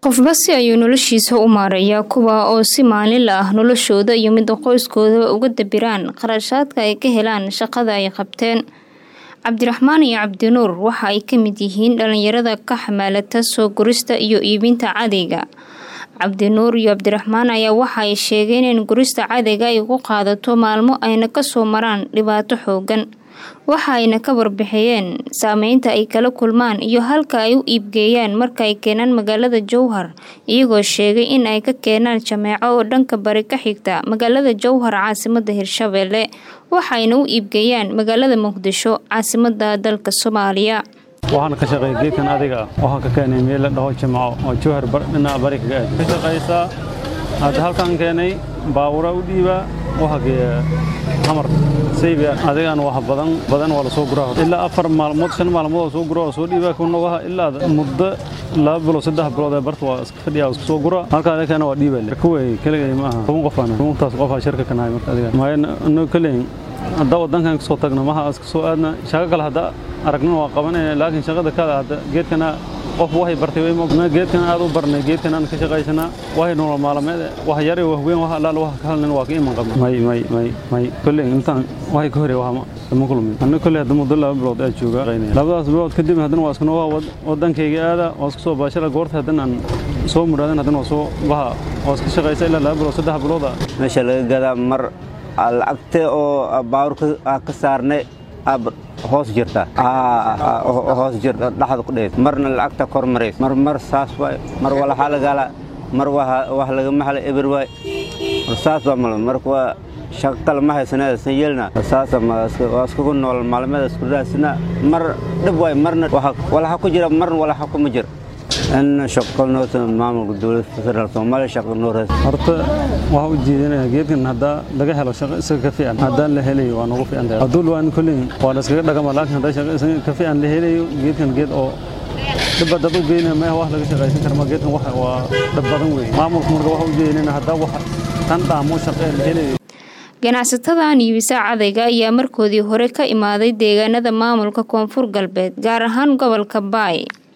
qofba si ayuu noloshiisa u maareeyaa kuwa oo si maalinla ah noloshooda iyo midda qoyskoodaba uga dabiraan qarashaadka ay ka helaan shaqada ay qabteen cabdiraxmaan iyo cabdinuur waxa ay ka mid yihiin dhalinyarada ka xamaalata soo gurista iyo iibinta cadayga cabdinuur iyo cabdiraxmaan ayaa waxa ay sheegeen in gurista cadayga ay ku qaadato maalmo ayna kasoo maraan dhibaato xoogan waxa ayna ka warbixiyeen saameynta ay kala kulmaan iyo halka ay u iibgeeyaan marka ay keenaan magaalada jowhar iyagoo sheegay in ay ka keenaan jameeco oo dhanka bari ka xigta magaalada jowhar caasimada hirshabeelle waxayna u iibgeeyaan magaalada muqdisho caasimada dalka soomaaliya waxaan ka shaqeeya geedkan adiga ah waxaan ka keenay meel la dhaho jimco oo jowhar dhinaca bari kaga aad ka shaqaysaa hadda halkaan keenay baabura u dhiibaa waxa geeya hamar saybiya adigaan wax badan badan waa la soo guraa ilaa afar maalmood shan maalmood oo soo gura oo soo dhiibaa kuna waha ilaa muddo laba bilood saddex bilood ee barta waa iska fadhiya iska soo gura halkaa adikana waa dhiibaa kuway keligay ma aha toban qof aan tobantaas qof aa shirka ka nahay marka adiga maayo anoo kaleyn hadda wadankan kasoo tagno maha iska soo aadna shaqo kale hadda aragnina waa qabanayna laakiin shaqada kada hadda geedkana qof waxay bartay way moogna geedkan aad u barnay geedkan aan ka shaqaysanaa waxay nolol maalmeed wax yare wax weyn wax allaal wax ka halnin waa ka iman qabna may may may may kolley intaan waxay ka horey wax ma kulmin anna kolley hadda muddo laba bilood aad jooga labadaas bilood kadib haddana waa iskuna waa wadankayga aada waa isku soo baashara goorta haddana aan soo mudhaadan haddana waa soo baha waa iska shaqaysa ilaa laba bilood saddex bilooda meesha laga gadaa mar lacagta oo baawurka ka saarnay hoos jirta hoos jirta dhaxda ku dheed marna lacagta kor marays mar mar saas waay mar walaxa lagala mar wax lagama hela eber waay mar saas baa mal marka waa shaqo kale ma haysanaa san yeelna saasa waa iskugu nool maalmeeda isku raasina mar dhib waay marna walaxa ku jira marna walaxa kuma jira in shaqo noota maamulka dowladda federal soomaaliya shaqo noo raas horta waxa u jeedinaya geedkan haddaa laga helo shaqo isaga ka fiican haddaan la helayo waa noogu fiican tahay hadduu waan kolley waa la iskaga dhagama laakiin haddaa shaqo isaga ka fiican la helayo geedkan geed oo dhibba dad u geynaya meeha wax laga shaqaysan kara ma geedkan wax waa dhib badan weeye maamulka marka waxa u jeedinayna haddaa wax tan dhaamo shaqo la helayo ganacsatadan iibisa cadayga ayaa markoodii hore ka imaaday deegaanada maamulka koonfur galbeed gaar ahaan gobolka baay